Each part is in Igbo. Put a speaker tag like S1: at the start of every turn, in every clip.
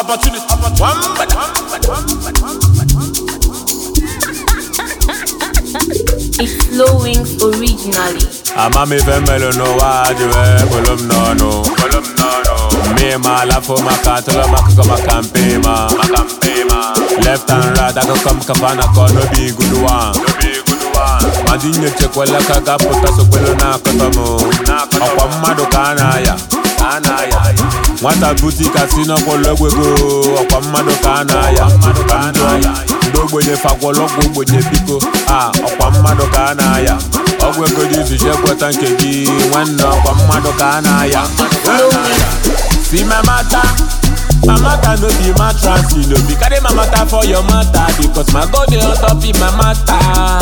S1: opportunity. One
S2: It's Slow Wings originally.
S1: Ama mi fẹ́ mẹ́lò ní wájú ẹ̀ bolom nọ́ọ̀nù. Bolom nọ́ọ̀nù. Mi ma la fo ma kan tó lọ ma kọ́kọ́ ma kan pé ma. Ma kan pé ma. Left and right akọ́kọ́ mi kafa na kọ́ no be good one. No be good one. Madi nye chekwele ka ga pụta sokwelo na akọtọ m. Ọkwa mmadụ ka a na-aya. Ka a na-aya. Nwata butik asị n'ọkwọlọ egwego. Ọkwa mmadụ ka a na-aya. Mmadụ ka a na-aya. Ndị ogbenye fagwọlọ ọgwụ ogbenye biko. Ah, ọkwa mmadụ ka a na-aya. ọgwụ ego dị izu ije kweta nke gị nwanne ọkwa mmadụ ka a na-aya
S2: Slow Wings.
S1: si my matter my matter no be mattress you no be carry my matter for your matter because my god dey on top of my matter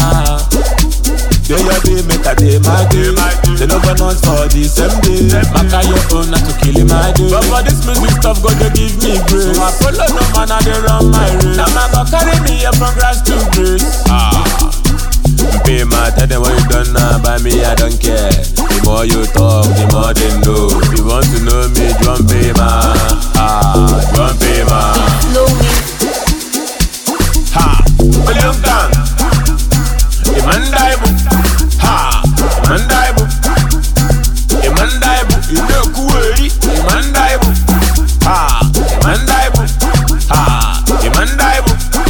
S1: dey your day make i dey my day they no go us for the same day maka your own na to kill my day but for this music stuff god dey give me grace so i follow no man i dey run my race na my god carry me here from grass to grace. Ah. Pay my tell them what you done now by me, I don't care. The more you talk, the more they know. If you want to know me, drum pay my ah, drum pay my
S2: Slow Wings.
S1: ha. William Gang, Imandaibu, ha, Imandaibu, Imandaibu, Ilokuweri, Imandaibu, ha, Imandaibu, ha, Imandaibu,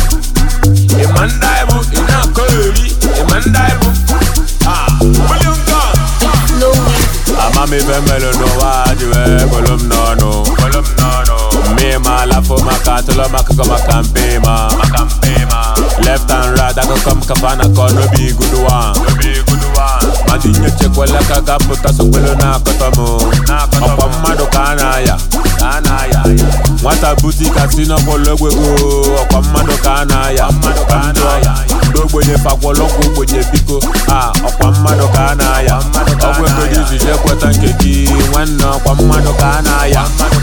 S1: Imandaibu, Inakoeri, Imandaibu, ha. William Gang.
S2: Slow Wings.
S1: Ama mi fẹ́ mẹ́lò ní wájú ẹ̀ bolom nọ́ọ̀nù. Bolom nọ́ọ̀nù. Mi ma la fo ma kan tó lọ ma kọ́kọ́ ma kan pé ma. Ma kan pé ma. Left and right akọ́kọ́ mi kafa na kọ́ no be good one. No be good one. Madi nye chekwele ka ga pụta sokwelo na akọtọ m. Ọkwa mmadụ ka a na-aya. Ka a na-aya. Nwata butik asị n'ọkwọlọ egwego. Ọkwa mmadụ ka a na-aya. Mmadụ ka a na-aya. Ndị ogbenye fakwọlọ ọgwụ ogbenye biko. Ah, ọkwa mmadụ ka a na-aya. Ọgwụ ego dị izu ije kweta nke gị nwanne ọkwa mmadụ ka a na-aya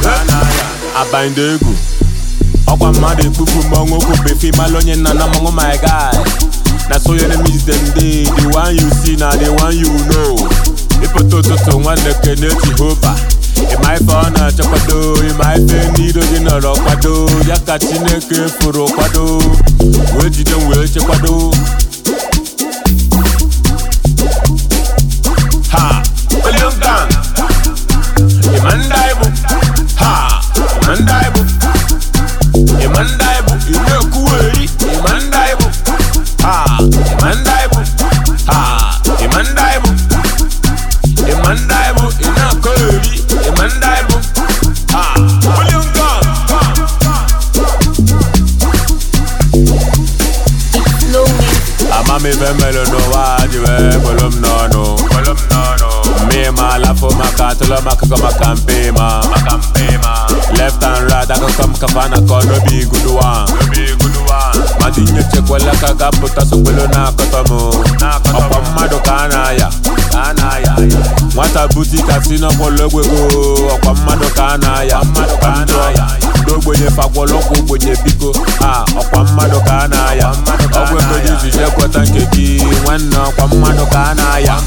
S1: abanyị egwu ọkwa mmadụ ekpupu mmọnwụ okwu befe malụ onye nna na mmanwụ my guy na so your enemies dem dey the one you see na the one you know ịpụta ụtụtụ nwanne kene jehova ịma ife ọ na-achọkwado ịma ife n'ido gị nọrọ kwado ya ka chineke fụrụ kwado wee jide m wee chekwado ha William Gang Imandaibu ha Imandaibu Imandaibu Imekuweri Imandaibu ha Imandaibu ha Imandaibu Imandaibu Inakoeri Imandaibu ha William Gang
S2: It's Slow Wings.
S1: Ama mi fẹ́ mẹ́lò ní wájú ẹ̀ bolom nọ́ọ̀nù. Bolom nọ́ọ̀nù. Mi ma la fo ma kan tó lọ ma kọ́kọ́ ma kan pé ma. Ma kan pé ma. Left and right akọ́kọ́ mi kafa na kọ́ no be good one. No be good one. Madi nye chekwele ka ga pụta sokwelo na akọtọ m. Ọkwa mmadụ ka a na-aya. Ka a na-aya. Nwata butik asị n'ọkwọlọ egwego. Ọkwa mmadụ ka a na-aya. Mmadụ ka a na-aya. Ndị ogbenye fakwọlọ ọgwụ ogbenye biko. Ah, ọkwa mmadụ ka a na-aya. Ọgwụ ego dị izu ije kweta nke gị nwanne ọkwa mmadụ ka a na-aya